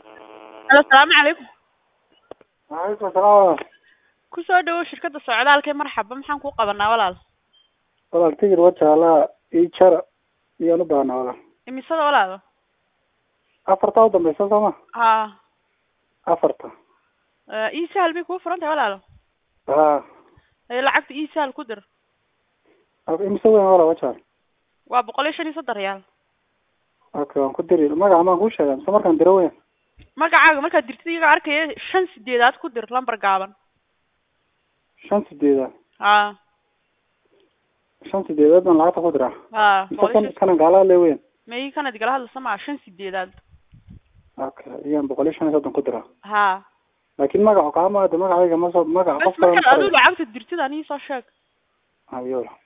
Alo, salaamu calaykum. Waalaikum salaam. Ku soo dhawow shirkadda socdaalka ee marxaba maxaan kuu qabanaa walaal? Walaal tigir wajaalaa ii jara miyaan u baahnaa walaal. Imisada walaalo? Afarta u dambaysa sooma? Haa. Afarta. Eh, ii sahal bay kuu furan tahay walaalo? Haa. Eh, lacagta ii sahal ku dir. Imise weyn walaal wajaal. Waa boqol iyo shan iyo soddon riyaal. Okay, waan ku diri. Magaca maan kuu sheegaa mise markaan diro weyn? Magacaaga markaad dirtid iyaga arkaya shan sideedaad ku dir lambar gaaban. Shan sideedaad. Haa. Shan sideedaad baan lacagta ku diraa. Haa. Mise boqol iyo kan shan- kanan gaalaa lee weyn? May kanad igala hadlaysa maa shan sideedaad. Okay, iyaan boqol iyo shan iyo soddon ku diraa. Haa. Laakiin magacu kaama aada magacayga ma soo magaca Bas qofka markaad adigu lacagta dirtid anii soo sheeg. Ayo.